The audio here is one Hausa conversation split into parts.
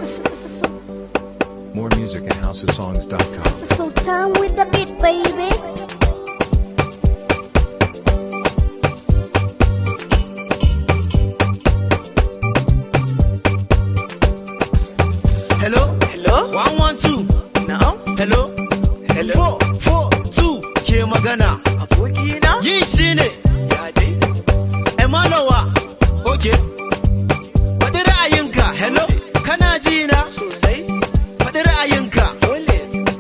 More music at housesongs.com. So down with the beat, baby. Hello? Hello? One one two. Na'am? Hello? Hello? Four four two ke magana. Abokina? Yi shi ne. Ya dai? Emalowa. Okay. Faɗi ra'ayinka. Hello? Kana ji na? Sosai? Faɗi ra'ayinka. Dole?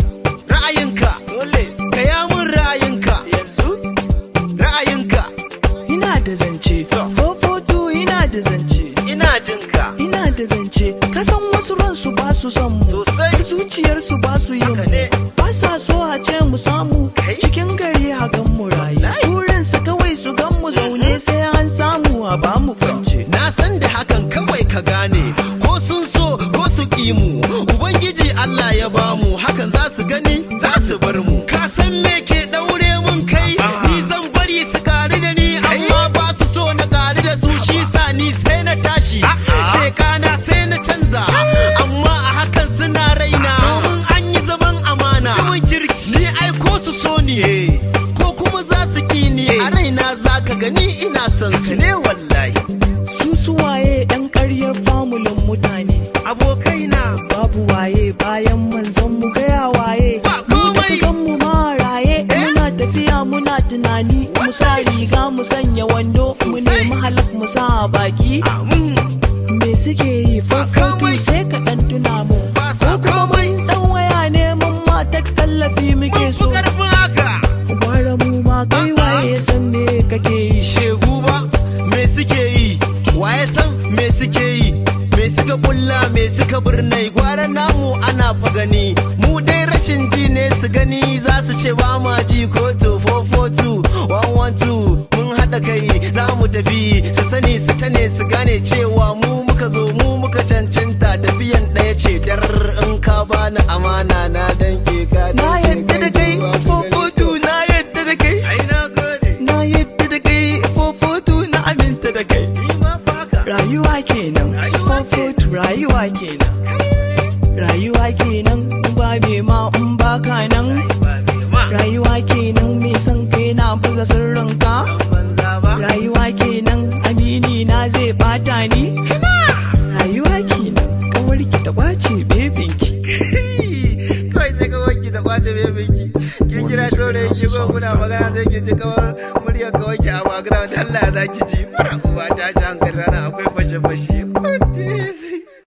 Ra'ayinka. Dole? Gaya mun ra'ayinka. Yanzu? Ra'ayinka. Ina da zance, fofoto ina da zance, Ina jin ka. ina da zance, kasan wasu ransu ba su son mu, Sosai. har zuciyarsu ba su yin Haka ne. mu, ba sa so a ce mu samu, Kai. cikin gari a gan mu rayu, Wallahi. burinsu kawai su gan mu zaune sai an samu a ba mu kwance. Na san da hakan kawai ka gane ko sun so ko su ƙi mu Ubangiji Allah ya bamu hakan za su gani za su bar mu Ka san me ke ɗaure mun kai ni zan bari su ƙari da ni amma ba su so na ƙari da su shi sa ni sai na tashi shekana sai na canza amma a hakan suna raina domin an yi zaman amana Zaman kirki. ni ai ko su so ni ko kuma za su ƙi ni a raina za ka gani ina son su Ne wallahi. Su suwaye 'yan ƙaryar famulin mutane, Abokaina. babu waye bayan manzon mu gaya waye, Ba mu da komai. kan mu ma raye, muna tafiya muna tunani, mu sa riga mu sanya wando, mu nemi halak mu sa a baki. Amin. me suke yi farfotu komai. sai ka dan tuna mu Ba ko sa kuma komai. mun dan waya neman ma text tallafi muke Mun fi so ƙarfin haka. gwara mu ma kai waye san me kake yi shegu ba me suke yi waye san me suke yi me suka bulla me suka birnai gwara namu ana fa gani mu dai rashin ji ne su gani za su ce ba ma ji ko 2442 112 mun haɗa kai za mu tafi su sani su tane su gane cewa mu muka zo mu muka cancanta tafiyan ɗaya ce dar in ka bani amana na danke ka na yadda da kai fofotu na yadda da kai Ai na gode. na yadda da kai fofotu na aminta da kai Ni ma fa haka. rayuwa kenan Rayuwa fofotu rayuwa kenan rayuwa kenan in ba me ma in ba ka nan Ba me ma. rayuwa kenan me san kai na baza sirrinka Banza ba. rayuwa kenan amini na zai bata ni rayuwa kenan kawarki ta kwace bebinki kawai sai kawai ki da kwace bebinki kin kira dole ki go kuna magana sai ki ji kawar murya kawai ki a background Allah za ki ji mara uba ta shi hankali rana akwai fashe fashe